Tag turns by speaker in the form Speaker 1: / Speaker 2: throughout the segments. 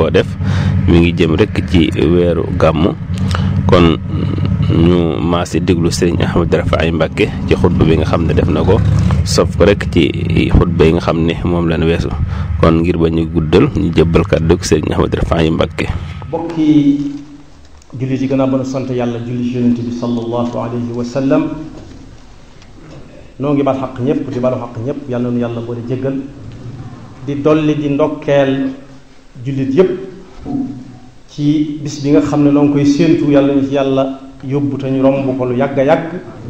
Speaker 1: koo def mi ngi jëm rek ci weeru gàmmu kon ñu maasi déglu sëriñ Ahmadou Rafaay Mbàkke ci xutba bi nga xam ne def na ko sof ko rek ci xutba yi nga xam ne moom lañ weesu kon ngir ba ñu guddal ñu jëbbal kàddu sëriñ Ahmadou Rafaay Mbàkke
Speaker 2: bokki jullit yi gën a mën a sant yàlla julli ci yonent bi sallallahu alayhi wa sallam noo ngi bal xaq ñëpp di balu xaq ñëpp yàlla nu yàlla boole jéggal di dolli di ndokkeel jullit yëpp ci bis bi nga xam ne noo ngi koy séentu yàlla ñu ci yàlla yóbbu te ñu romb ko lu yàgg a yàgg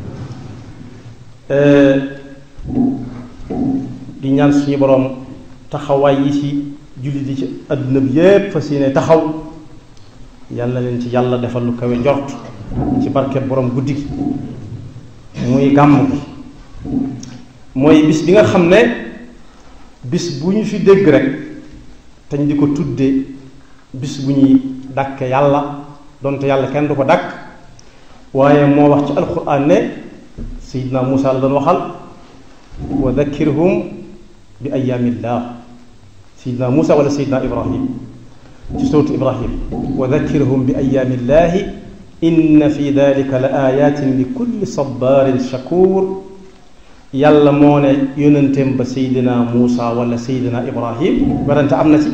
Speaker 2: di ñaan suñu boroom taxawaay yi ci jullit yi ci àdduna bi yépp fas yéene taxaw yàlla leen ci yàlla defal lu kawe njort ci barke boroom guddi gi muy gàmm gi mooy bis bi nga xam ne bis bu ñu fi dégg rek te ñu di ko tudde bis bu ñuy dàkke yàlla donte yàlla kenn du ko dàkk waaye moo wax ci alquran ne sayidna Muusa la doon waxal wa dakkirhum bi ayaamillah sayidna Muusa wala sayidna Ibrahim ci sootu Ibrahim wa dakkirhum bi ayaamillahi inna fi dalika la ayatin li kulli sabarin shakur yàlla moo ne yónenteem ba sayidina Muusa wala sayidina Ibrahim werante am na ci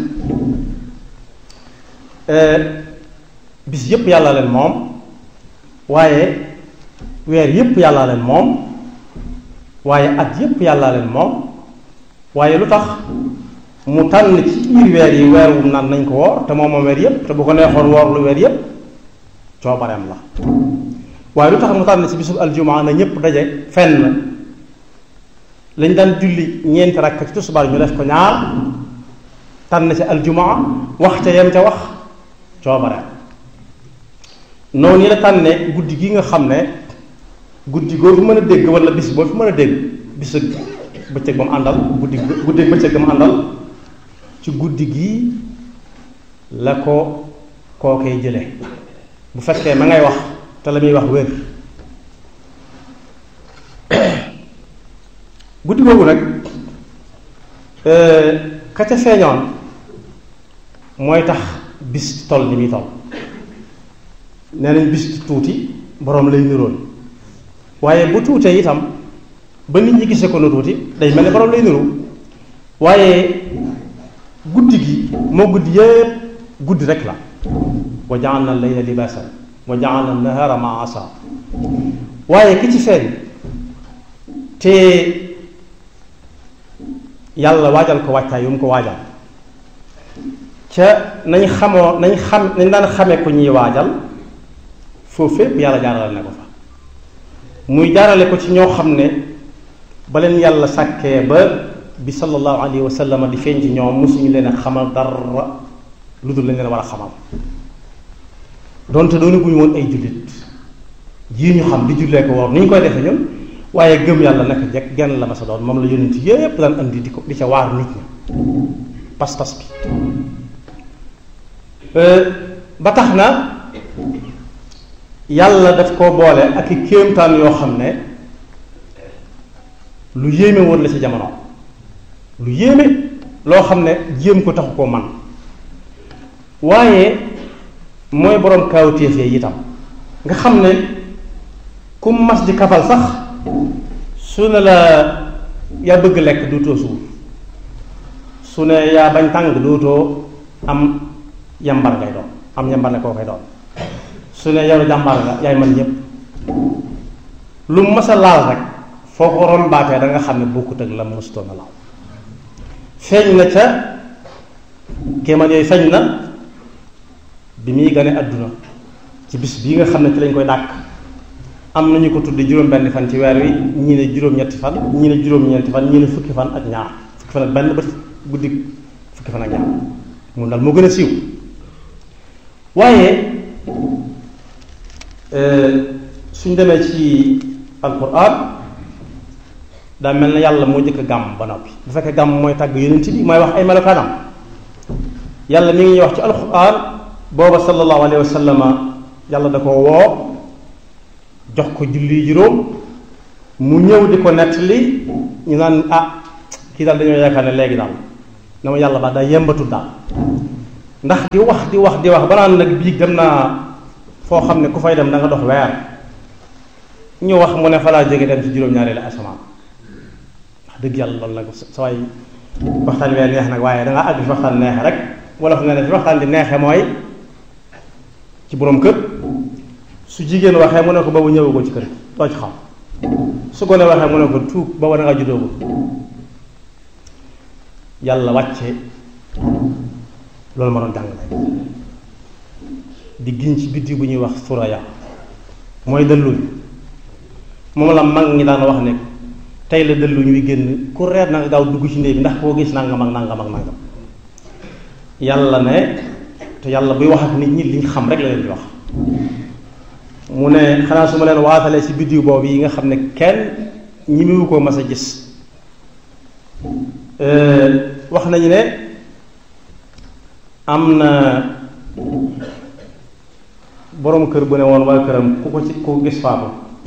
Speaker 2: bis yépp yàlla leen moom waaye weer yépp yàlla leen moom waaye at yépp yàlla leen moom waaye lu tax mu tànn ci biir weer yi weer wu naan nañ ko woor te moom moom weer yépp te bu ko neexoon woor lu weer yépp coobareem la waaye lu tax mu tànn ci bisub aljumaa na ñépp daje fenn lañ daan julli ñeenti rakk ci tusubaar ñu def ko ñaar tànn ci aljumaa wax ca yem ca wax coobareem noonu yi la tànne guddi gi nga xam ne guddi goo fi mën a dégg wala bis boo fi mën a dégg bis ak bëccëg ba mu àndal guddi guddi ak bëccëg ba mu àndal ci guddi gi la ko kookee jële bu fekkee ma ngay wax te la muy wax wér guddi googu nag ka ca feeñoon mooy tax bis toll ni muy toll nee nañ bis tuuti boroom lay niroon waaye bu tuutee itam ba nit ñi gisee ko nu tuuti day mel ne boroom lay niru waaye guddi gi moo guddi yépp guddi rek la wa ja'alna al-layla libaasan wa ja'alna an-nahaara ma'aasa waaye ki ci feeñ te yàlla waajal ko wàccaay yu mu ko waajal ca nañ xamoo nañ xam nañ daan xamee ko ñuy waajal foofu fépp yàlla jaarale na ko fa muy jaarale ko ci ñoo xam ne ba leen yàlla sàkkee ba bi sallallahu alayhi wa sallam di feeñ ci ñoom mosuñu leen a xamal dara lu dul lañ leen war a xamal donte doonu guñu woon ay jullit yii ñu xam di jullee ko woor ni ñu koy defee ñun waaye gëm yàlla naka jekk genn la ma sa doon moom la yonent yépp daan andi di ko di ca waar nit ñi pas-pas bi ba tax na yàlla daf koo boole ak i kéemtaan yoo xam ne lu yéeme woon la ci jamono lu yéeme loo xam ne jéem ko taxu koo man waaye mooy boroom kaawteef yi itam nga xam ne ku mas di kafal sax su ne la yaa bëgg lekk dootoo suur su ne yaa bañ tàng dootoo am yambar ngay doon am yambar ne koo koy doon su ne yow jàmbaar nga yaay man ñépp lu mas a laal rek foo ko rombaatee da nga xam ne bokkut ak la mësutoon a laal feeñ na ca kéemaan yooyu feeñ na bi muy gane àdduna ci bis bii nga xam ne ci lañ koy dàkk am nañu ko tudde juróom-benn fan ci weer wi ñii ne juróom-ñetti fan ñii ne juróom-ñeenti fan ñii ne fukki fan ak ñaar fukki fan ak benn ba guddi fukki fan ak ñaar moom daal moo gën a siiw waaye suñ demee ci alquran daa mel na yàlla moo njëkk gàmm ba noppi bu fekkee gàmm mooy tàgg yonent bi mooy wax ay melokaanam yàlla mi ngi ñuy wax ci alquran booba sallallahu alayhi wa sallama yàlla da ko woo jox ko julli juróom mu ñëw di ko nettali ñu naan ah kii daal dañoo yaakaar ne léegi daal na ma yàlla baax daa yembatul daal ndax di wax di wax di wax ba naan nag biig dem naa foo xam ne ku fay dem da nga dox weer ñu wax mu ne fa laa jóge dem ci juróom-ñaari la asamaan wax dëgg yàlla loolu nag sa waay waxtaan wee neex nag waaye da nga àgg fi waxtaan neexe rek wala fu nga ne fi waxtaan di neexe mooy ci boroom kër su jigéen waxee mu ne ko boobu ñëwagoo ci kër gi doo ci xam su gone waxee mu ne ko tuub booba da nga juddoogul yàlla wàcce loolu ma doon jàngale di giñ ci biddi bu ñuy wax suraya mooy dëlluñ moom la mag ñi daan wax ne tey la dëlluñ wi génn ku reer na nga gaaw dugg ci ndéy bi ndax koo gis nangam ak nangam ak nangam yàlla ne te yàlla buy wax ak nit ñi liñ xam rek la leen di wax mu ne xanaa su ma leen waatalee ci biddiw boobu yi nga xam ne kenn ñi mu ko mas a gis wax nañu ne am na boroom kër bu ne woon waa këram ku ko ci ku gis faatu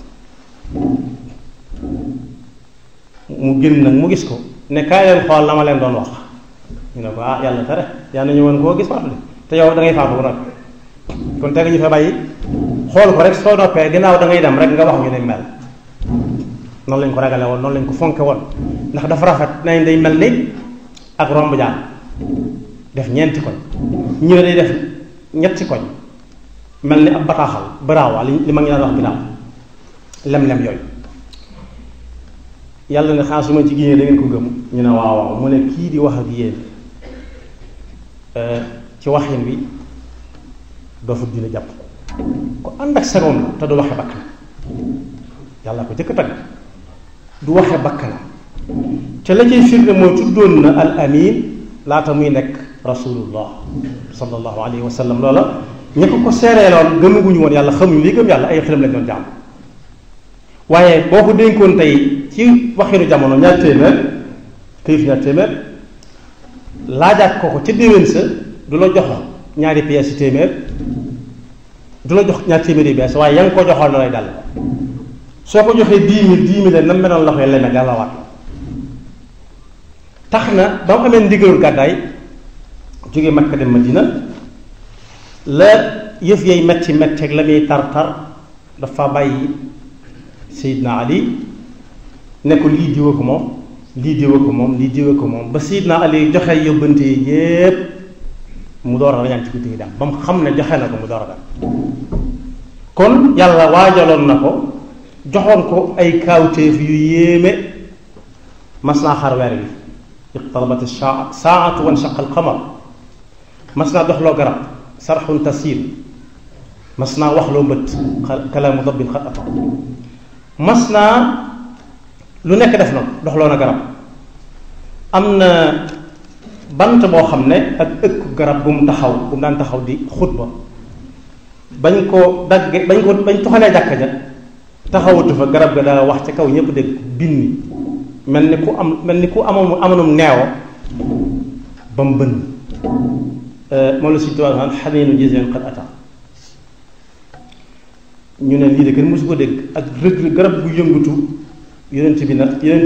Speaker 2: mu génn nag mu gis ko ne kaay leen xool la ma leen doon wax ñu ne ko ah yàlla tere yaa nañu woon koo gis faatu de te yow da ngay faatu bu nag kon teg ñu fa bàyyi xool ko rek soo noppee ginnaaw da ngay dem rek nga wax ñu ne mel noonu lañ ko ragale woon noonu lañ ko fonke woon ndax dafa rafet nañ day mel ni ak romb jaan def ñeenti koñ ñu ne day def ñetti koñ mel ni ab bataaxal baraawa li li ma ngi daan wax binaaw lem-lem yooyu yàlla ne xanaa su ma ci génnee da ngeen ko gëm ñu ne waaw waaw mu ne kii di wax ak yéen ci waxin wi doofu dina jàpp ko ànd ak sagoom la te du waxe bakk na yàlla ko jëkk tagg du waxe bakk na te la cay firnde mooy tuddoon na al amin laata muy nekk rasulullah sallallahu alayhi wa sallam loola ña ko ko seereeloon gëmaguñu woon yàlla xamuñu li gëm yàlla ay xelam lañ doon jàmm waaye boo ko dénkoon tey ci waxinu jamono ñaar téeméer këyit ñaar téeméer laajaat ko ko ca déwén sa du la jox ñaari pièces yi téeméer du la jox ñaar téeméer yi bees waaye ya nga ko joxoon na lay dal soo ko joxee dix mille dix mille nam meloon la koy leme dala waat tax na ba mu amee ndigalul gàddaay jóge Makka dem Madina la yëf yay metti metti ak la muy tar tar dafa bàyyi Seydina Ali ne ko lii diwa ko moom lii diwa ko moom lii diwa ko moom ba Seydina Ali joxe yóbbante yi yépp mu door a rañaan ci guddi gi dem ba mu xam ne joxe na ko mu door a dem kon yàlla waajaloon na ko joxoon ko ay kaawteef yu yéeme mas naa xar weer bi iqtarabat saa saatu wan shaqa alqamar mas naa doxloo garab sarxun tasiir mas naa waxloo mbët kalaamu dabbin xat ata mas naa lu nekk def na ko doxloo na garab am na bant boo xam ne ak ëkk garab bu mu taxaw bu mu daan taxaw di xutba bañ ko dagge bañ ko bañ toxalee jàkka ja taxawatu fa garab ga daa wax ca kaw ñëpp dégg binni mel ni ku am mel ni ku amoon amonum neewo ba mu bënn moom la si tubaab naan xaniinu jiseen qad ata ñu ne lii de kenn mosu ko dégg ak rëg garab gu yëngatu yonent bi nag yonent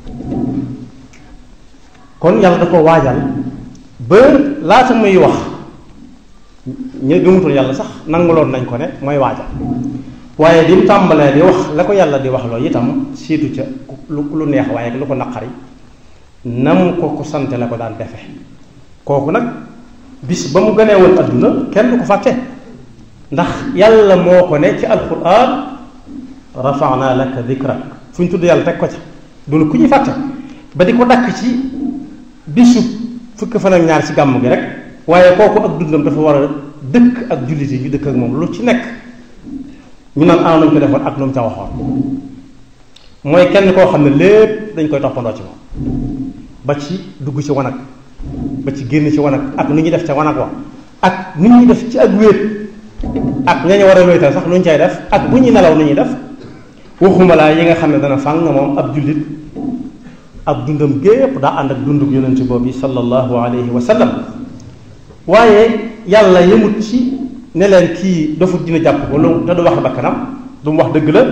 Speaker 2: kon yàlla da ko waajal ba laata muy wax ña gëmutul yàlla sax nanguloon nañ ko ne mooy waajal waaye bi mu tàmbalee di wax la ko yàlla di wax loolu itam siitu ca lu lu neex waaye lu ko naqari nam ko ko sante la ko daan defe kooku nag bis ba mu gënee woon adduna kenn du ko fàtte ndax yàlla moo ko ne ci alquran rafa'na laka dhikrak fu ñu tudd yàlla teg ko ca dul ku ñuy fàtte ba di ko dakk ci bisu fukk fan ak ñaar ci gàmm gi rek waaye kooku ak dundam dafa war a dëkk ak jullit yi ñu dëkk ak moom lu ci nekk ñu naan ana nañ ko defoon ak lu mu ca waxoon mooy kenn koo xam ne lépp dañ koy toppandoo ci moom ba ci dugg ci wanag ba ci génn ci wanag ak nu ñuy def ca wanag wa ak nu ñuy def ci ak wéet ak ñañu war a wéetal sax nu ñu cay def ak bu ñuy nelaw nu ñuy def waxuma laa yi nga xam ne dana fàng moom ab jullit ab dundam gépp daa ànd ak dunduk yonent boobu sallallahu alayhi wa sallam waaye yàlla yemut ci ne leen kii dofut dina jàpp ko lu te du wax bakkanam du mu wax dëgg la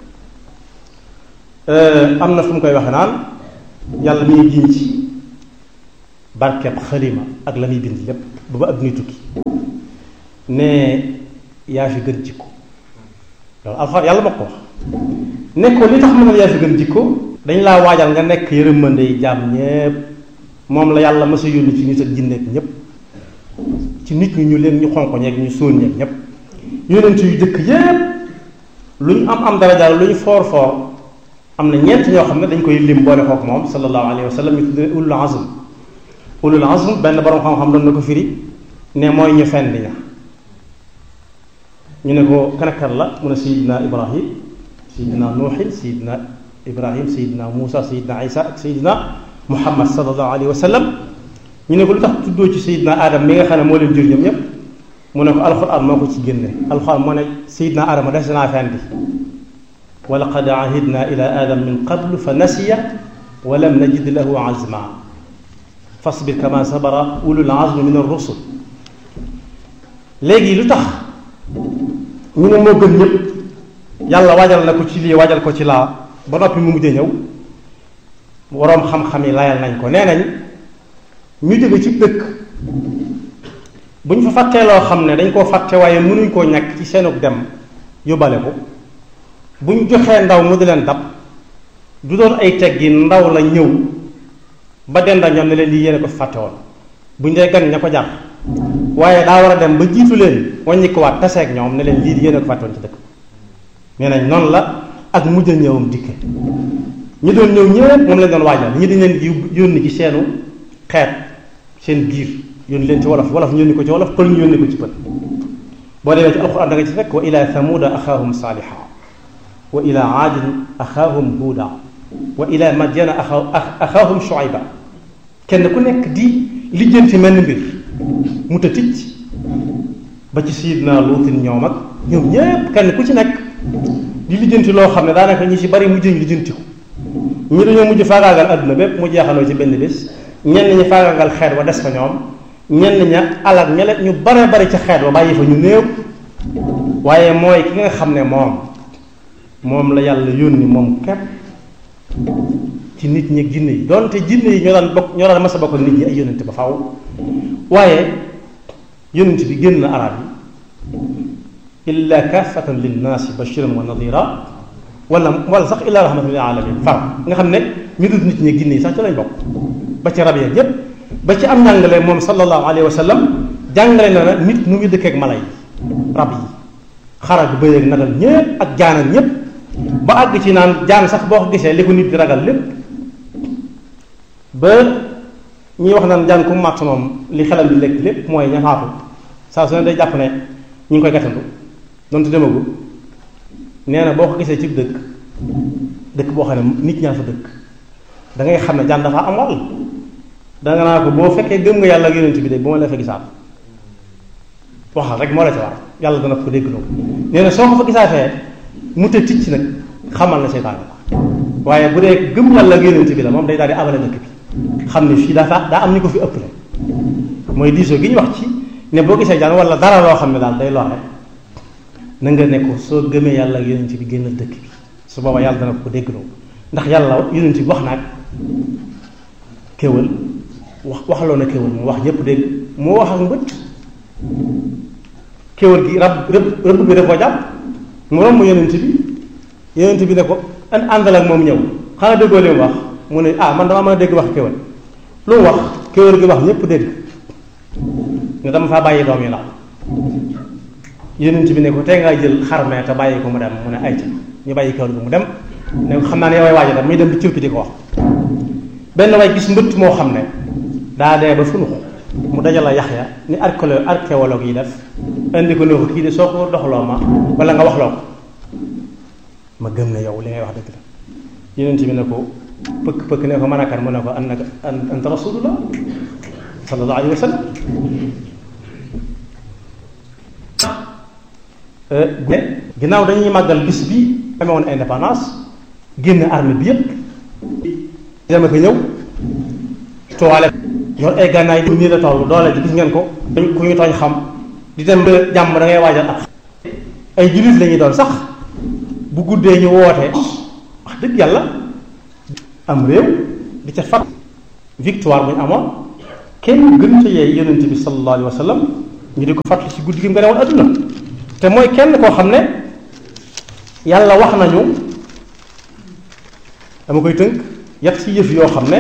Speaker 2: am na fu mu koy waxe naan yàlla mi ngi giñ ci barkeb xalima ak la muy bind lépp ba ba adduna tukki ne yaa fi gën jikko loolu alxuraan yàlla moo ko wax ne ko li tax mën a yaa fi gën jikko dañ laa waajal nga nekk yërëmande yi jaam ñépp moom la yàlla mës a yónni ci nit ak jinne ak ñépp ci nit ñi ñu leen ñu xonq ñeeg ñu sóon ñeeg ñépp yonent yu dëkk yépp lu ñu am am daraja lu ñu foor foor am na ñeent ñoo xam ne dañ koy lim boole kook moom sallallahu alayhi wa sallam ñu tuddee ulul azm ulul azm benn borom xam-xam doon na ko firi ne mooy ñu fenn ña ñu ne ko kanakar la mu ne sayidina ibrahim sayidina nuuxin sayidina ibrahim sayidina muusa sayidina isa ak sayidina muhammad sallallahu alayhi wa sallam ñu ne ko lu tax tuddoo ci sayidina adam mi nga xam ne moo leen jur ñoom ñépp mu ne ko alxuraan moo ko ci génne alxuraan moo ne sayidina adama des naa fendi wa laqad ahidna ila adam min qablu fa nasiya wa lam najid lahu azma fasbir kama sabara ulul azmi min ar-rusul léegi lu tax ñu ne moo gën ñëpp yàlla waajal na ko ci lii waajal ko ci laa ba noppi mu mujj ñëw waroom xam-xam yi layal nañ ko nee nañ ñu jóge ci dëkk bu ñu fa fàttee loo xam ne dañ koo fàtte waaye mënuñ koo ñàkk ci seenug dem yóbbale ko bu ñu joxee ndaw mu di leen dab du doon ay teggi ndaw la ñëw ba denda ñoom ne leen lii yéene ko fàtte woon bu ñu dee gan ña ko jar waaye daa war a dem ba jiitu leen wàññi ko waat taseeg ñoom ne leen lii yéene ko fàtte woon ci dëkk nee nañ noonu la ak mujj a ñëwam dikke ñu doon ñëw ñëpp moom lañ doon waajal ñi dañ leen di yónni ci seenu xeet seen biir yónni leen ci wolof wolof ñu yónni ko ci wolof pël ñu yónni ko ci pël boo demee ci alxuraan da nga ci fekk wa ila thamuda axaahum saaliha wa ila aadin axaahum huuda wa ila madyana axaahum shuayba kenn ku nekk di lijjanti mel mbir mu ta ticc ba ci sayidna luutin ñoom ak ñoom ñépp kenn ku ci nekk di lijjanti loo xam ne daanaka ñi ci bari mujj ñu lijjanti ko ñi dañoo mujj faagaagal adduna bépp mu jeexaloo ci benn bés ñenn ñi faagaagal xeet wa des fa ñoom ñenn ña alal ñele ñu bare bari ca xeet wa bàyyi fa ñu néew waaye mooy ki nga xam ne moom moom la yàlla yónni moom képp ci nit ñi ak jinne yi doonte jinne yi ñoo daan bokk ñoo daan mas a bokk nit ñi ay yónnent ba faw waaye yónnent bi génn na arab yi illa kaafatan linnaasi bashiran wa nadira wala wala sax illa rahmatan lil alamin far nga xam ne ñu dul nit ñi ak jinne yi sax ci lañ bokk ba ci rab ya yépp ba ci am njàngale moom sallallahu alayhi wa sallam jàngale na na nit mu ngi dëkk ak mala yi rab yi xara bi bëy ak nagal ñépp ak jaanan ñépp ba àgg ci naan jaan sax boo ko gisee li ko nit di ragal lépp ba ñuy wax naan jaan ku màtt moom li xelam di lekk lépp mooy ñafaatu saa su ne day jàpp ne ñu ngi koy gàttandu donte demagul nee na boo ko gisee ci dëkk dëkk boo xam ne nit ñaa fa dëkk da ngay xam ne jaan dafa am wàll danga naa ko boo fekkee gëm nga yàlla ak yonent bi de bu ma la fa gisaat waxal rek moo la ci war yàlla dana ko dégg loo nee na soo ko fa gisaatee mu te ticc nag xamal na seytaan la waaye bu dee gëm yàlla ak yonent bi la moom day daal di abale dëkk bi xam ne fii dafa daa am ñu ko fi ëpp la mooy diisoo gi ñu wax ci ne boo gisee jaan wala dara loo xam ne daal day lore na nga ne ko soo gëmee yàlla ak yonent bi génnal dëkk bi su booba yàlla dana ko dégg loo ndax yàlla yonent bi wax naag kéwal wax waxaloo na kéwal mu wax ñëpp dégg moo wax ak mbëtt kéwal gi rab rëbb rëbb bi da koo jàpp mu romb yonent bi yonent bi ne ko an àndal ak moom ñëw xanaa déggoo li mu wax mu ne ah man dama mën a dégg wax kéwal lu mu wax kéwal gi wax ñëpp dégg ne dama faa bàyyi doom yi ndaw yonent bi ne ko tey ngaa jël xarme te bàyyi ko mu dem mu ne ay ca ñu bàyyi kéwal gi mu dem ne ko xam naa ne yow ay waaja dem muy dem di cëppi di ko wax benn way gis mbëtt moo xam ne daa dee ba funu ko mu dajala yax ya ni archéologue archéologue yi def indi ko ne ko kii de soo ko doxloo ma wala nga waxloo ko ma gëm ne yow li ngay wax dëgg la yonent bi ne ko pëkk pëkk ne ko mën a kan mu ne ko annaka anta rasulullah sallallahu alayhi wa sallam ginnaaw dañuy màggal bis bi amee woon indépendance génn armée bi yépp dama ko ñëw toile yor ay gànnaay yi nii la toll doole ji gis ngeen ko dañ ku ñu tooñ xam di dem ba jàmm da ngay waajal ak ay jullit lañuy doon sax bu guddee ñu woote wax dëgg yàlla am réew di ca fat victoire bu ñu amoon kenn gën ca yee yonent bi sallallahu alayhi wa sallam ñu di ko fàttali ci guddi gi mu nga newoon adduna te mooy kenn koo xam ne yàlla wax nañu dama koy tënk yat ci yëf yoo xam ne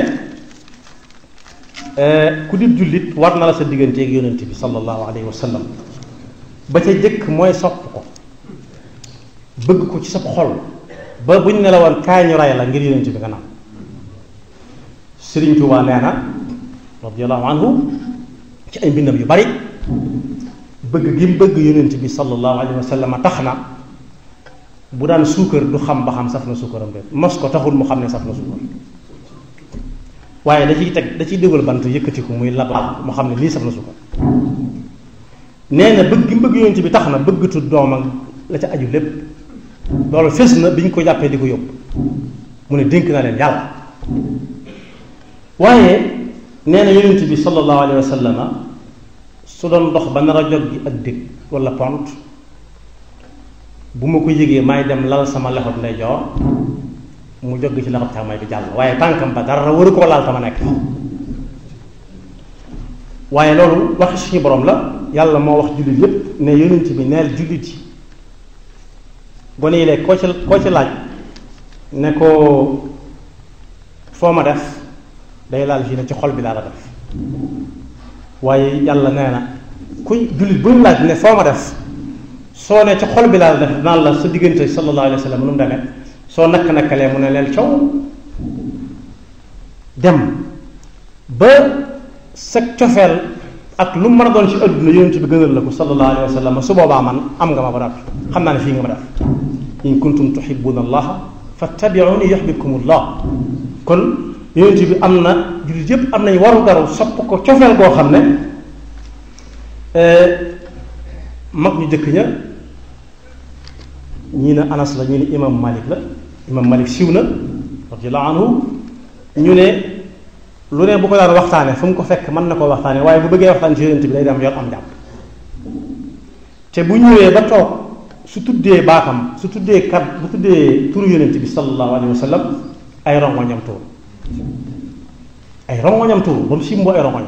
Speaker 2: ku di jullit war na la sa digganteeg yonent bi sallallahu alayhi wa sallam ba ca jëkk mooy sopp ko bëgg ko ci sa xol ba buñ ne la woon kaay ñu ray la ngir yonent bi nga naan Sëriñ Tuubaa nee na radiyallahu anhu ci ay mbindam yu bari bëgg gi mu bëgg yonent bi sallallahu alayhi wa sallam tax na bu daan suukar du xam ba xam saf na suukaram de mos ko taxul mu xam ne saf na suukar waaye da ciy teg da ciy dégal bant yëkkati ko muy labal mu xam ne lii saf na suukar nee na bëgg gi mu bëgg yonent bi tax na bëggatu doom ak la ca aju lépp loolu fes na bi ñu ko jàppee di ko yóbbu mu ne dénk na leen yàlla waaye nee na yonent bi sallallahu alayhi wa sallam su doon dox ba nar a jog gi ak dëkk wala pont bu ma ko yëgee may dem lal sama lexot ndeyjoor mu jog ci lexot càmmooñ bi jàll waaye tànkam ba dara waru koo laal tama nekk waaye loolu waxi suñu borom la yàlla moo wax jullit yépp ne yonent bi neel jullit yi gone yi léegi koo ci koo ci laaj ne ko foo ma def day laal fii ne ci xol bi laa la def waaye yàlla nee na kuy jullit bu mu laaj ne foo ma def soo ne ci xol bi laa la def naan la sa diggante sallallahu alayhi wa sallam nu mu demee soo nakk nakkalee mu ne leen coow dem ba sa cofeel ak lu mu mën a doon ci adduna yonent bi gënal la ko sallallahu alayhi wa sallam su boobaa man am nga ma ba noppi xam naa ne fii nga ma def in kuntum tuhibbuna allaha fattabi'uni yuhibbukumullah kon yonent bi am na jullit yépp am nañ waru garu sopp ko cofeel goo xam ne mag ñu jëkk ña ñii ne anas la ñu ne imam malik la imam malik siw na radiyallahu anhu ñu ne lu ne bu ko daan waxtaane fu mu ko fekk mën na koo waxtaane waaye bu bëggee waxtaan ci yonent bi day dem yor am jàpp te bu ñëwee ba toog su tuddee baatam su tuddee kat bu tuddee turu yonent bi sallallahu alayhi wa sallam ay rongoñam tuur ay rongoñam tuur ba mu simboo ay rongoñ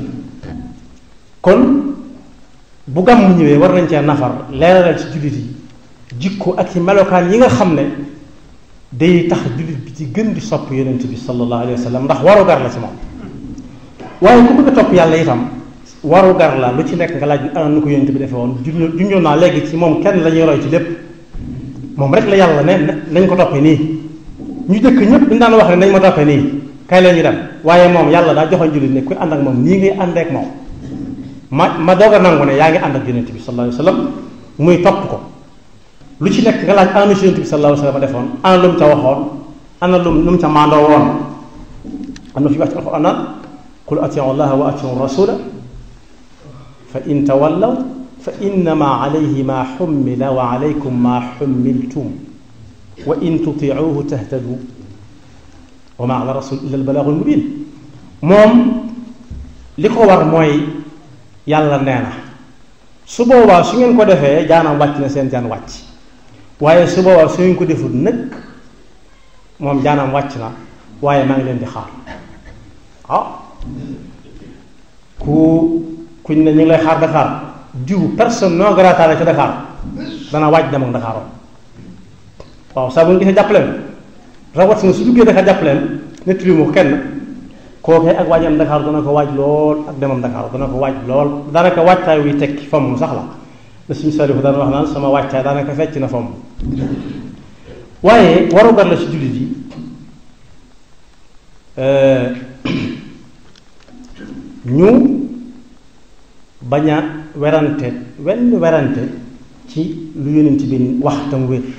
Speaker 2: kon bu gàmm ñëwee war nañ cee nafar leeralal ci jullit yi jikko ak ci melokaan yi nga xam ne day tax jullit bi ci gën di sopp yonent bi sallallahu alayhi wa sallam ndax waru gar la ci moom waaye ku bëgg a topp yàlla itam waru gar la lu ci nekk nga laaj ana nu ko yonent bi defee woon junjoon naa léegi ci moom kenn la ñuy roy ci lépp moom rek la yàlla ne nañ ko toppee nii ñu jëkk ñëpp dañ daan wax ne nañ ma toppee nii kay la ñu dem waaye moom yàlla daa joxoon jullit ne kuy ànd ak moom nii ngay ànd ak moom ma ma doog a nangu ne yaa ngi ànd ak yonent bi sallallahu alayhi wa sallam muy topp ko lu ci nekk nga laaj ana si yonent bi sallallahu alayhi wa sallam defoon ana lu mu ca waxoon ana lu lu mu ca maandoo woon am na fi wax ci alxuraan naan qul atiu allaha wa atiu rasula fa in tawallaw fa innama alayhi ma xummila wa alaykum ma xummiltum wa in tutiuhu tahtadu wa ma ala rasul illa albalaagu almubin moom li ko war mooy yàlla nee na su boobaa su ngeen ko defee jaanam wàcc na seen jaan wàcc waaye su boobaa su ngeen ko deful nag moom jaanam wàcc na waaye maa ngi leen di xaar ah ku kuñ ne ñu ngi lay xaar Dakar diw personne non grata la ca Dakar dana wàcc dem ak Dakar waaw saa bu ñu gisee jàppaleen rawat na su duggee Dakar jàppaleen nettali mu kenn kookee ak waajam Dakar dana ko waaj lool ak demam Dakar dana ko waaj lool daanaka waajtaay wuy tekki fomm sax la la suñu salifu daan wax naan sama waajtaay daanaka fecc na fomm waaye warugar la ci jullit yi ñu bañ a werante wenn werante ci lu yonent bi wax tam wér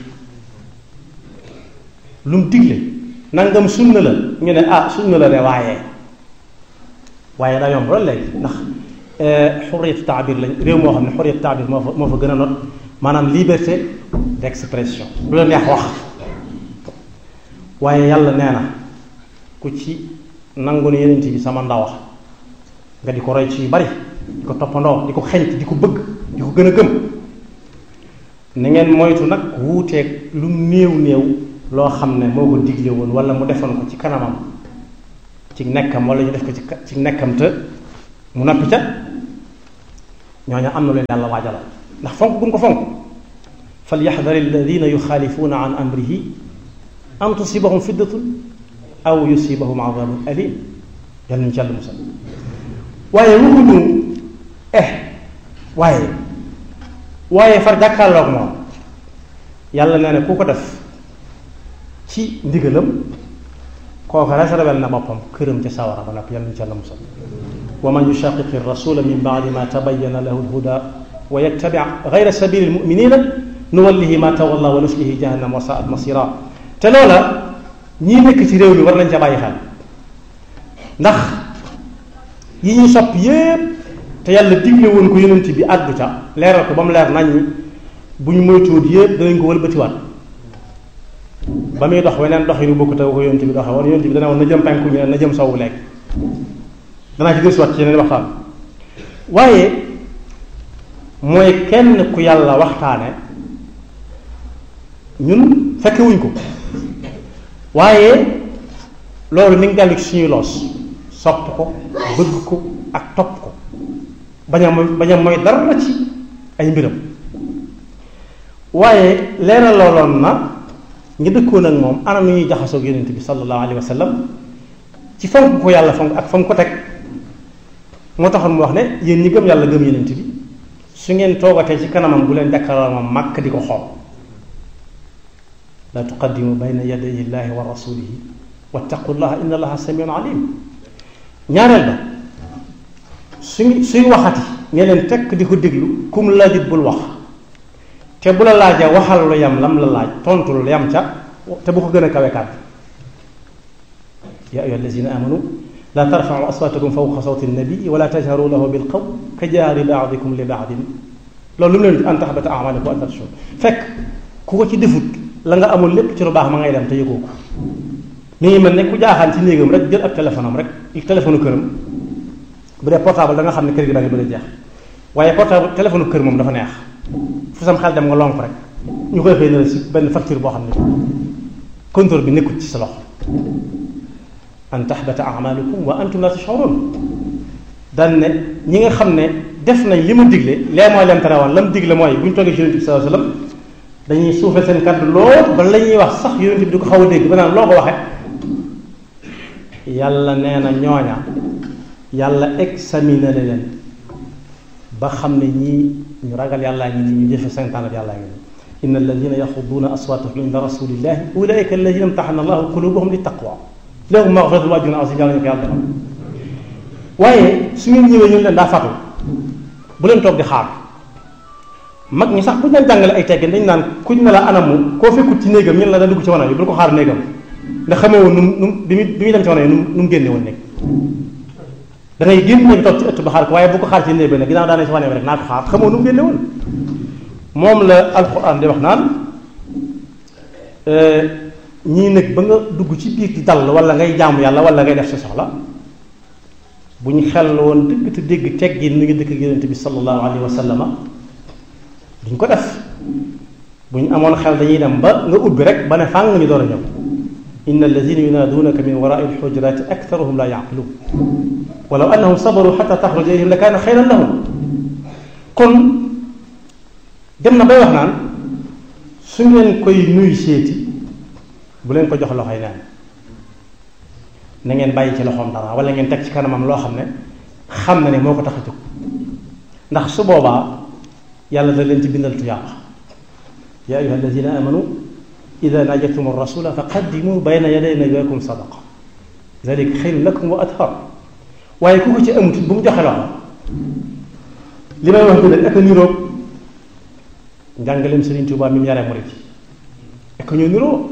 Speaker 2: lu mu digle nangam sunna la ñu ne ah sunna la de waaye waaye daa yomb loolu léegi ndax xurriyatu taabir lañ réew moo xam ne xurriyatu taabir moo fa moo fa gën a not maanaam liberté d'expression lu la neex wax waaye yàlla nee na ku ci nangu ne yeneen bi sama ndaw nga di ko roy ci yu bari di ko toppandoo di ko xeñt di ko bëgg di ko gën a gëm na ngeen moytu nag wuuteeg lu néew néew loo xam ne moo ko digle woon wala mu defoon ko ci kanamam ci nekkam wala ñu def ko ci ci nekkam te mu noppi ca ñooñu am na leen yàlla waajalal ndax fonk gum ko fonk falyaxdar alladina yuxaalifuuna an amrihi an tusibahum fiddatun aw yusibahum adabun alim yal nañu ci yàlla musal waaye waxuñu eh waaye waaye far jàkkaarloog moom yàlla nee na ku ko def ci ndigalam kooku réservel na boppam këram ca sawara ba noppi yal nañu ci yàlla musal wa man yushaqiqi rasula min baadi ma tabayyana lahu lhuda wa yattabi gayra sabili lmuminina nuwallihi ma tawalla wa nuslihi jahannam wa saat masira te loola ñii nekk ci réew mi war nañ ca bàyyi xel ndax yi ñuy sopp yépp te yàlla digle woon ko yonent bi àddu ca leeral ko ba mu leer nañ ñi bu ñu moytuwut yépp danañ ko wëlbatiwaat ba muy dox weneen dox yi nu bokk te ko yonent bi doxe woon yonent bi dana woon na jëm penku ñu ne na jëm sowwu lekk danaa ci gëstuwaat ci yeneen waxtaan waaye mooy kenn ku yàlla waxtaane ñun fekkewuñ ko waaye loolu mi ngi dellu ci suñuy loos sopp ko bëgg ko ak topp ko bañ a mooy bañ a mooy dara ci ay mbiram waaye leeral looloon na ñi dëkkoon ak moom anam nu ñuy jaxasoog yonent bi sallallahu alayhi wa sallam ci fonk ko yàlla fonk ak fonk ko teg moo taxoon mu wax ne yéen ñi gëm yàlla gëm yonent bi su ngeen toogatee ci kanamam bu leen jàkkaarloo moom màkk di ko xool la tuqaddimu bayna yaday illahi wa rasulihi wattaqullaha inna allaha samiun alim ñaareel ba suñ suy waxati nga leen tekk di ko déglu kum laajit bul wax te bu la laajee waxal lu yam lam la laaj tontu lu yam ca te bu ko gën a kawe kàddu ya ayuha allazina amanu la tarfau aswatakum fawqa sawti nabii wala tajharu lahu bil qawl ka jaari baadikum li baadin loolu lu mu leen an taxbata amalikum wa antum tashurun fekk ku ko ci defut la nga amul lépp ci lu baax ma ngay dem te yëgoo ko mi ngi mel ne ku jaaxaan ci néegam rek jël ab téléphone am rek téléphone këram bu dee portable da nga xam ne kër gi da nga bëgg a jeex waaye portable téléphone kër moom dafa neex fu sam xel dem nga lonk rek ñu koy xëy na si benn facture boo xam ne contrôle bi nekkul ci sa loxo an tahbata amalukum wa antum la tashurun daan ne ñi nga xam ne def nañ li mu digle lee mooy leen tere woon la mu digle mooy bu ñu toogee ci yonent bi sallallahu alayhi wasallam dañuy suufee seen kàddu lool ba la ñuy wax sax yonent bi di ko xaw a dégg ba naan loo ko waxe yàlla nee na ñooña yàlla examiné leen ba xam ne ñii ñu ragal yàllaa ngi nii ñu jëfe santaane yàllaa ngi nii inna alladina yaxuduuna aswaatahum inda rasulillahi ulaika alladina imtaxana allahu qulubahum li taqwa lahum maxfiratun wa ajrun azim yàlla ñu ko yàlla defal waaye su ngeen ñëwee ñu leen daa fatu bu leen toog di xaar mag ñi sax bu ñu leen jàngale ay teggin dañ naan kuñ ne la anamu koo fekkut ci néegam ñun la da dugg ci wanag yi bu ko xaar néegam ndax xamoo woon nu mu nu mu bi muy bi muy dem ci wanag yi nu mu nu mu génne woon néeg da ngay génn néeg toog ci ëtt ba xaar ko waaye bu ko xaar ci néeg bi nag ginnaaw daane ci wanag bi rek naa ko xaar xamoo nu mu génne woon moom la alquran di wax naan ñii nag ba nga dugg ci biir di dal wala ngay jaamu yàlla wala ngay def sa soxla bu ñu xel woon dëgg te dégg teggin mi ngi dëkk ak yonente bi sallallahu alayhi wa sallama duñ ko def bu ñu amoon xel dañuy dem ba nga ubbi rek ba ne fàng ñu door a ñëw inna alladina yunaaduunaka min warai alxujurati aktaruhum la yaqiluun walaw annahum sabaru xata taxruja ilayhim la kaana xayran lahum kon dem na bay wax naan su ngeen koy nuy seeti bu leen ko jox loxoy neen na ngeen bàyyi ci loxoom dara wala ngeen teg ci kanamam loo xam ne xam na ne moo ko tax a jóg ndax su boobaa yàlla da leen ci bindal tuyaaba yaa ayuha alladina amanu ida najaytum rasula fa qaddimu bayna yaday najwaakum sadaqa zalika xayrun lakum wa athar waaye ku ko ci amut bu mu joxe loxo li may wax bi ak a niroog njàngaleem Sëriñ Tuubaa mi mu yaree murit ak ñoo niroo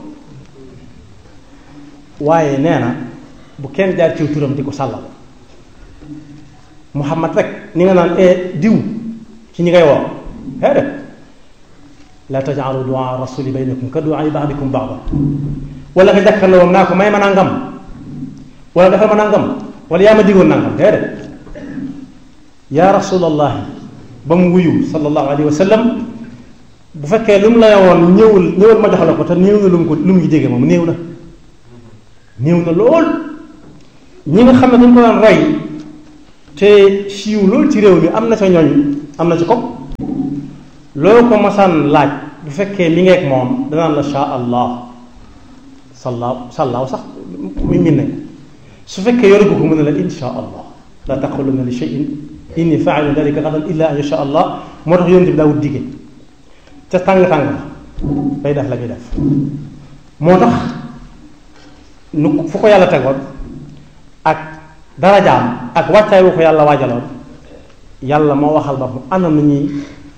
Speaker 2: waaye nee na bu kenn jaar ciw turam di ko sàllal Muhammad rek ni nga naan e diw ci ñi ngay woo hee de la tajaalu duaa rasuli baynakum ka duaa baadikum baada wala nga jàkkaarloo moom naa ko may ma nangam wala defal ma nangam wala yaa ma digoon nangam hee de yaa rasulallahi ba mu wuyu sallallahu alayhi wa sallam bu fekkee lu mu la woon ñëwul ñëwul ma jox la ko te néew na lu mu ko lu mu ngi jege moom néew na néew na lool ñi nga xam ne dañ ko doon roy te siiw loolu ci réew mi am na ca ñooñ am na ci ko loo ko masaan laaj bu fekkee mi ngeeg moom danaan la sha allah sallaaw sallaaw sax muy min nañ su fekkee yoru ko mu ne la insha allah la taquluna li shay'in inni faa'ilu dalika gadan illa an yasha allah moo tax yonent bi daawut dige ca tàng-tàng la bay def la muy def moo tax nu fu ko yàlla tegoon ak darajaam ak wàccaay bu ko yàlla waajaloon yàlla moo waxal ba ana nu ñuy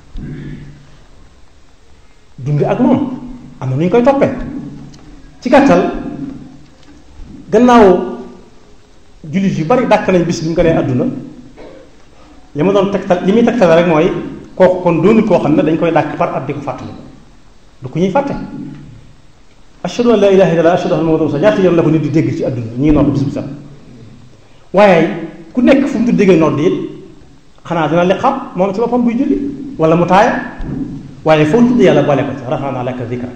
Speaker 2: dunde ak moom am na nu ñu koy toppee ci gàttal gannaaw jullit yu bari dàkk nañ bis bi mu ko nee àdduna li ma doon tegtal li muy tegtal rek mooy kooku kon doonu koo xam ne dañ koy dàkk par at di ko fàttali du ko ñuy fàtte ashhadu an la ilaha illallah ashhadu anna muhammadan rasulullah ñaata yoon la ko nit di dégg ci àdduna ñi ngi nodd bis bu set waaye ku nekk fu mu du déggee nodd it xanaa dina li xam moom ci boppam buy julli wala mu taaya waaye foo tudd yàlla boole ko ci rafaana laka dikrak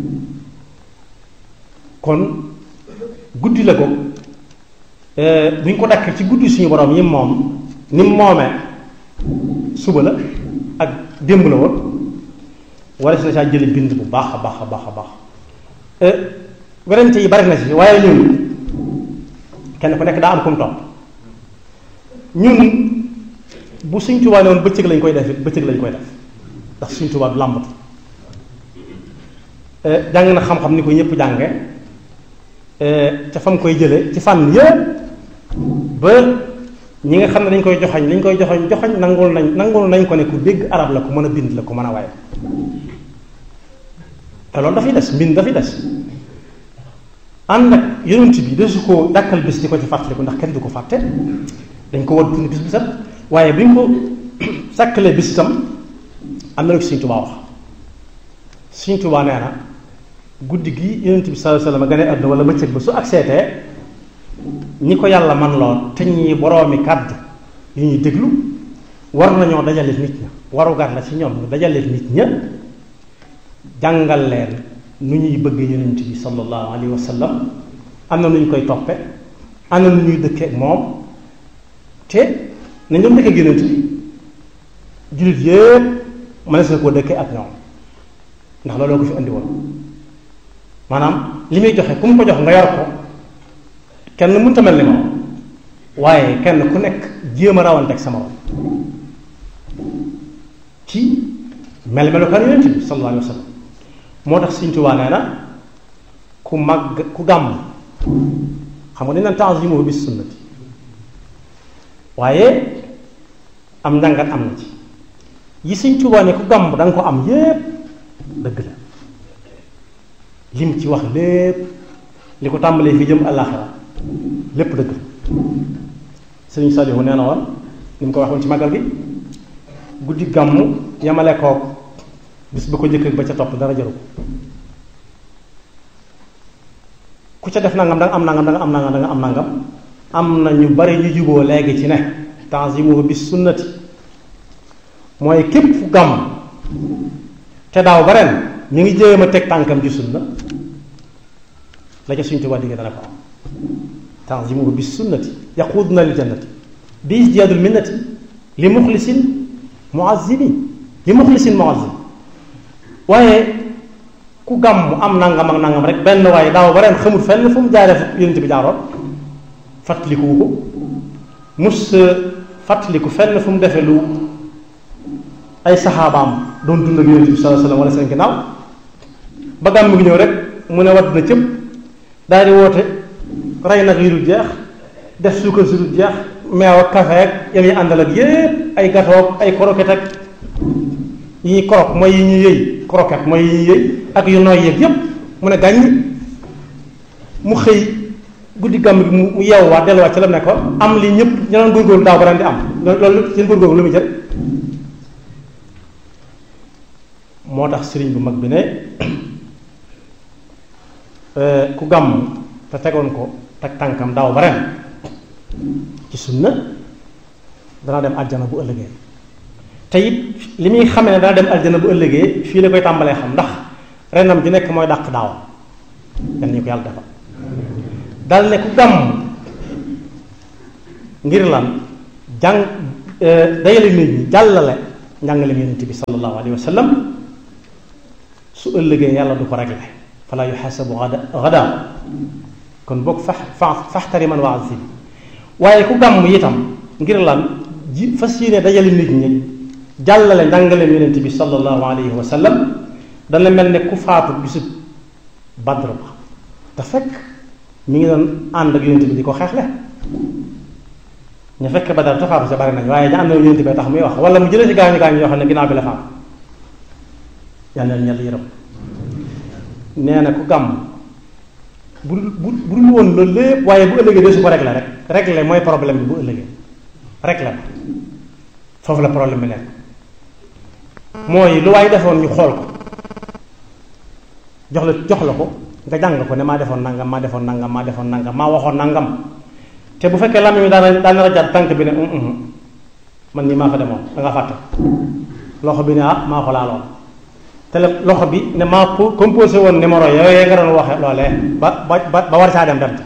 Speaker 2: kon guddi la ko bu ñu ko dakk ci guddi suñu borom yi moom ni mu moomee suba la ak démb la woon wala si na saa jële bind bu baax a baax a baax a baax werante yi bari na ci waaye ñun kenn ku nekk daa am kum topp ñun bu suñ Tuubaa ne woon bëccëg lañ koy def it bëccëg lañ koy def ndax suñ Tuubaa du làmbatu jàng na xam-xam ni ko ñëpp jànge ca fam koy jële ci fànn yëpp ba ñi nga xam ne dañ koy joxañ dañ koy joxañ joxañ nangul nañ nangul nañ ko ne ku dégg arab la ku mën a bind la ku mën a waye te loolu dafay des mbind dafay des ànd ak yonent bi desu ko dàkkal bis di ko ci fàttaliku ndax kenn du ko fàtte dañ ko war dund bis bu set waaye bi ñu ko sàkkalee bis itam am na lu ci Sëñ Tuubaa wax Sëñ Tuubaa nee na guddi gi yonent bi sallallahu alayhi wasallam gane àdduna wala bëccëg ba su ak seetee ñi ko yàlla man lool te ñi boroomi kàddu yu ñuy déglu war nañoo dajale nit ña warugar la ci ñoom ñu dajale nit ña jàngal leen nu ñuy bëgg yonent bi sallallahu alayhi wa sallam am na nu ñu koy toppe am na nu ñuy dëkkee ak moom te nañ doon dëkkee ak yonent bi jullit yépp mënees na koo dëkkee ak ñoom ndax looloo ko fi andi woon maanaam li muy joxe ku mu ko jox nga yor ko kenn mënta mel ni moom waaye kenn ku nekk jéem a rawante ak sama ci mel melukaan yonent bi sallallahu alayhi wa sallam moo tax Sëñ Tuubaa nee na ku màgg ku gàmm xam nga dañ naan ta'zimu bis sunnati waaye am njàngat am na ci yi Sëñ Tuubaa ne ku gàmm da nga ko am yépp dëgg la lim ci wax lépp li ko tàmbalee fi jëm àllaaxira lépp dëgg la Sëriñ Saliou nee na woon ni mu ko waxoon ci màggal gi guddi gàmm yamale kook bis ba ko njëkk ba ca topp dara jaru ko ku ca def nangam da nga am nangam da nga am nangam da nga am nangam am na ñu bari ñu juboo léegi ci ne tanzimuhu bis sunnati mooy képp fu gàmm te daaw ba ren ñu ngi jéem a teg tànkam ci sunna la ca suñ Tuubaa digg dana ko am tanzimuhu bis sunnati yaquduna lil jannati bi isdiyaadul minnati li muxlisin muazzimi li muxlisin muazzim waaye ku gàmm am nangam ak nangam rek benn waaye daaw ba ren xamul fenn fu mu jaaree fu yonent bi jaaroon fàttalikuwu ko mus fàttaliku fenn fu mu defee lu ay saxaabaam doon dund ak yonent bi sallallahu alayhi wasallam wala seen ginnaaw ba gàmm gi ñëw rek mu ne wadd na cëpp daal di woote rey nag yu dul jeex def suukar su dul jeex meew ak café ak yam yi àndal ak yépp ay gâteau ak ay croquette ak yi ñuy croque mooy yi ñuy yëy croquette mooy yi ñuy yëy ak yu nooy yeeg yépp mu ne gàññ mu xëy guddi gàmm gi mu yeewwaat delluwaat ci la nekkoon am li ñëpp ñu doon góorgóorlu daaw ba ren di am loolu seen góorgóorlu lu muy jël moo tax sëriñ bu mag bi ne ku gàmm te tegoon ko teg tànkam daaw ba ren ci sunna dana dem aljana bu ëllëgee te it li muy xamee ne dana dem aljana bu ëllëgee fii la koy tàmbalee xam ndax renam ju nekk mooy dàq daaw yan ñu ko yàlla defal dal ne ku gàmm ngir lan jàng dajale nit ñi jàllale njàngaleem yonent bi sallallahu alayhi wa sallam su ëllëgee yàlla du ko réglé fala yuxaasabu gada kon boog fax fa faxtari man waaz si waaye ku gàmm itam ngir lan ji fas yéene dajale nit ñi jàllale njàngaleem yonent bi sallallahu alayhi wa sallam dana mel ne ku faatu bisub badr ba te fekk mi ngi doon ànd ak yonent bi di ko xeexle ñu fekk badar te faatu sa bari nañ waaye ña ànd ak yonent bi tax muy wax wala mu jëlee ci gaañu gaañu yoo xam ne ginnaaw bi la faatu yal na ñal yërëm nee na ku gàmm bu bu bu dul woon loolu lépp waaye bu ëllëgee de su ko réglé rek réglé mooy problème bi bu ëllëgee réglé ko foofu la problème bi nekk mooy lu waay defoon ñu xool ko jox la jox la ko nga jàng ko ne maa defoon nangam maa defoon nangam maa defoon nangam maa waxoon nangam te bu fekkee làmmiñ mi daana daana rajaat tànk bi ne man nii maa fa demoon da nga fàtte loxo bi ne ah maa ko laaloon te loxo bi ne maa composé woon numéro yooyu nga doon waxe loolee ba ba ba war saa dem dem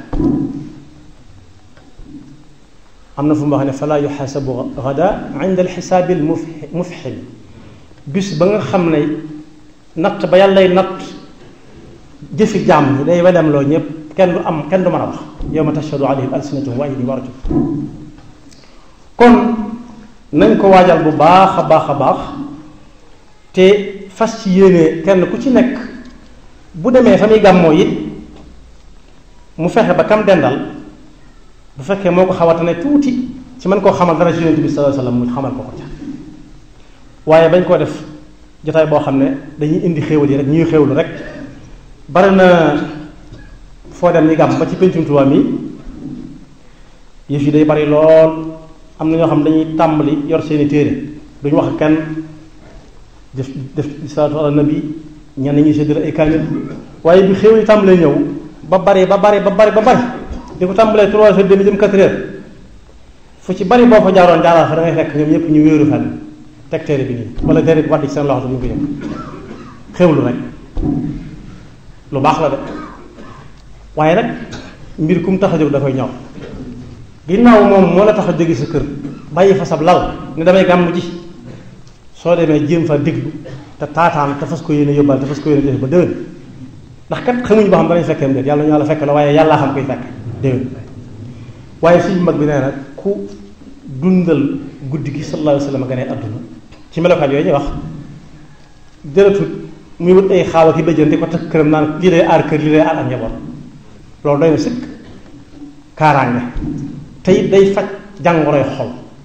Speaker 2: am na fu mu wax ne fala yuxaasabu gada inda alxisaabi almufxim bis ba nga xam ne natt ba yàllay natt jëfi jàmm ñi day wedem loo ñëpp kenn du am kenn du mën a wax yawma tashhadu alayhim alsinatuhum wa aydihim wa arjuluhum kon nañ ko waajal bu baax a baax a baax te fas ci yéene kenn ku ci nekk bu demee fa muy gàmmoo it mu fexe ba kam dendal bu fekkee moo ko xawata ne tuuti ci mën koo xamal dara ci yonent bi sallallahu alayhi wasallam mu xamal ko ko ca waaye bañ koo def jotaay boo xam ne dañuy indi xéewal yi rek ñuy xéewlu rek bari na foo dem ñi gàmm ba ci pencum Tuubaa mi yëf yi day bari lool am na ñoo xam dañuy tàmbali yor seeni téere duñu wax kenn def def salaatu ala nabi ñenn ñi séddale ay kaamil waaye bi xéewal yi tàmbalee ñëw ba bari ba bari ba bari ba bari di ko tàmbalee trois heures demi jëm quatre heures fu ci bari boo fa jaaroon jaaraat fa da ngay fekk ñoom ñëpp ñu wéeru fenn teg téere bi nii wala téere bi wàdd ci seen loxo bu ñu ko yëg xéwlu rek lu baax la de waaye nag mbir kum tax a jóg da koy ñor ginnaaw moom moo la tax a jóge sa kër bàyyi fa sab lal ne damay gàmm ji soo demee jéem fa déglu te taataan te fas ko yéene yóbbal te fas ko yéene def ba déwén ndax kat xamuñu ba xam danañ fekkeem déet yàlla ñu la fekk la waaye yàllaa xam koy fekk déwén waaye suñu mag bi nee na ku dundal guddi gi sallallahu alayhi wa sallam gane àdduna ci melokaan yooyu ñuy wax jërëtut muy wut ay xaawa ki bëjjën di ko takk këram naan lii day aar kër lii day aar ak njaboot loolu doy na sëkk kaaraange te it day faj jàngoroy xol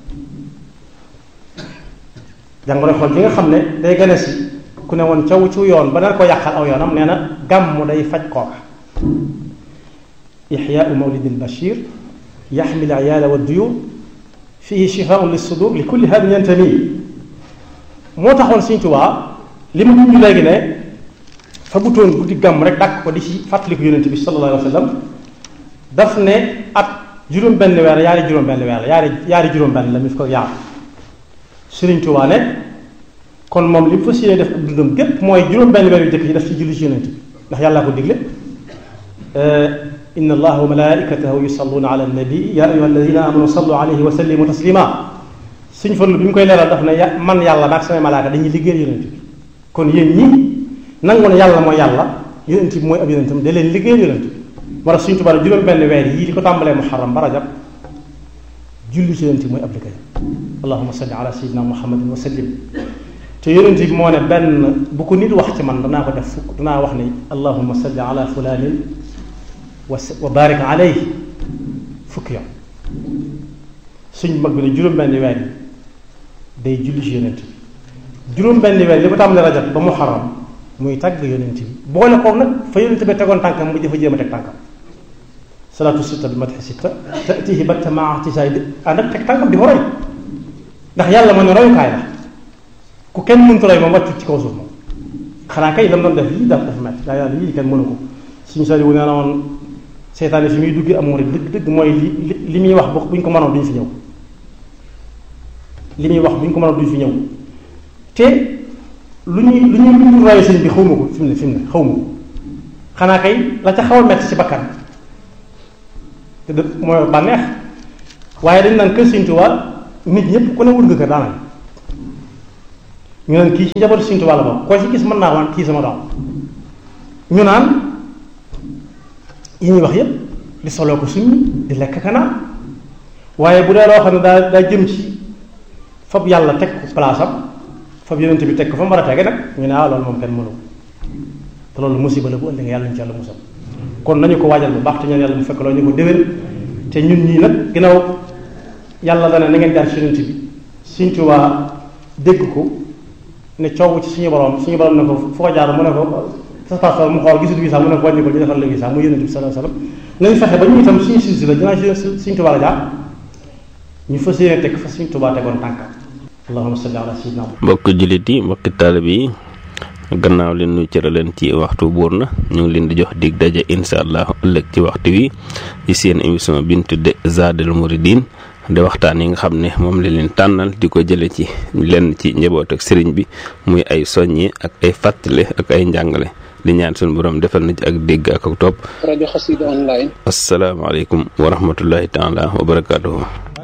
Speaker 2: jàngoroy xol bi nga xam ne day gane si ku ne woon caw ci yoon ba dana ko yàqal aw yoonam nee na gàmm day faj kooka ixyaau mawlidi albashir yaxmil ayaala wa duyur fihi shifaun lissudur li kulli hadin yantami moo taxoon Sëñ Tuubaa li ma junj léegi ne fa butoon guddi gàmm rek dàkk ko di ci fàttaliku yonente bi sallallahu alayhi wa sallam daf ne at juróom benn weer yaari juróom benn weer la yaari yaari juróom benn la mi fi ko yaar Sëriñ Tuubaa ne kon moom li mu fas yéene def ak dundam gépp mooy juróom benn weer yu jëkk yi daf ci julli ci yonente bi ndax yàllaa ko digle inna allaha wa malaikatahu yusalluna ala nabi ya ayuha alladina amanu sallu alayhi wa sallimu taslima suñ fallu bi mu koy leeral daf ne ya man yàlla maag samay malaaka dañuy liggéeyal yonent bi kon yéen ñi nangu ne yàlla mooy yàlla yonent bi mooy ab yonentam da leen liggéeyal yonent bi moo tax suñ tubaab juróom benn weer yii di ko tàmbalee muharram ba rajab julli ci yonent bi mooy ab liggéeyam allahuma salli ala sayyidina muhammadin wa sallim te yonent bi moo ne benn bu ko nit wax ci man danaa ko def fukk danaa wax ne allahuma salli ala fulanin wa wa barik alayhi fukki yoon suñ mag bi ne juróom-benn weer yi day julli ci yonent bi juróom-benn weer li ko tàmbalee rajab ba muharram muy tàgg yonent bi boole ko nag fa yonent bi tegoon tànkam mu jëfa jéem a teg tànkam salaatu sitta bi matxi sitta tatihi batta maa tisaay di ànd ak teg tànkam di ko roy ndax yàlla moo ne royukaay la ku kenn mënta roy moom wàccu ci kaw suuf moom xanaa kay lam doon def lii daf dafa metti daa yàlla lii kenn mënu ko suñu sari wu nee na woon seytaane fi muy duggee am murid dëgg dëgg mooy li li muy wax bu ñu ko mënoon duñ fi ñëw li muy wax bu ñu ko mënoon duñ fi ñëw te lu ñuy lu ñuy lu ñu royee sëñ bi xaw ma ko fi mu ne fi mu ne xaw ma ko xanaa kay la ca xaw a metti ci bakkan te de mooy bànneex waaye dañ naan kër Sëñ Tuubaa nit ñëpp ku ne wut nga kër daanaka ñu naan kii ci njabootu Sëriñ Tuubaa la bokk koo ci gis mën naa waan kii sama doom ñu naan yi ñuy wax yépp di soloo ko suñu di lekk kanaan waaye bu dee loo xam ne daa daa jëm ci fab yàlla teg ko place am fab yonent bi teg ko fa mu war a tege nag ñu ne ah loolu moom kenn mënu te loolu musiba la bu ëllëgee yàlla ñu ci yàlla musal kon nañu ko waajal bu baax te ñaan yàlla mu fekk loolu ñu ko déwén te ñun ñii nag ginnaaw yàlla dana na ngeen jaar ci yonent bi Sëriñ Tuubaa dégg ko ne coow ci suñu borom suñu borom ne ko foo jaar mu ne ko sa passeport mu xool gisul visa mu ne ko wàññi ko ñu defal la visa mu yonent bi sallallahu alayhi wasallam nañu fexe ba ñu itam suñu silsila dinaa Sëriñ Tuubaa la jaar ñu fas yéene teg fa Sëriñ Tuubaa tegoon tànkam allahumma salli ala sayyidina
Speaker 1: mbokk jullit yi mbokki taalibe yi gannaaw leen nu cëra leen ci waxtu buur na ñu ngi leen di jox dig daje insha allah ëllëg ci waxtu wi ci seen émission bi ñu tudde Zadul Mouridine de waxtaan yi nga xam ne moom la leen tànnal di ko jële ci lenn ci njaboot ak sëriñ bi muy ay soññi ak ay fàttale ak ay njàngale di ñaan suñu borom defal na ci ak dégg ak ak topp
Speaker 3: rajo Xassida online
Speaker 1: asalaamaaleykum wa rahmatullahi taala wa barakaatuhu